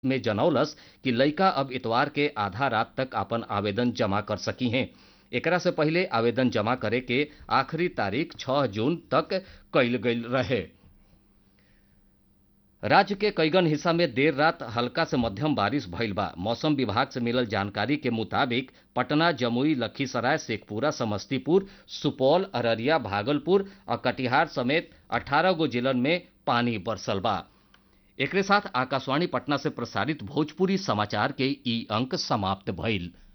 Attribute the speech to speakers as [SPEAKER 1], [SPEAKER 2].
[SPEAKER 1] में जनौलस कि लइका अब इतवार के आधा रात तक आपन आवेदन जमा कर सकी हैं एकरा से पहिले आवेदन जमा करे के आखिरी तारीख 6 जून तक कइल गइल रहे राज्य के कईगन हिस्सा में देर रात हल्का से मध्यम बारिश भइल बा मौसम विभाग से मिलल जानकारी के मुताबिक पटना जमुई लखीसराय शेखपुरा समस्तीपुर सुपौल अररिया भागलपुर और कटिहार समेत 18 गो जिलन में पानी बरसल बा एकरे साथ आकाशवाणी पटना से प्रसारित भोजपुरी समाचार के ई अंक समाप्त भइल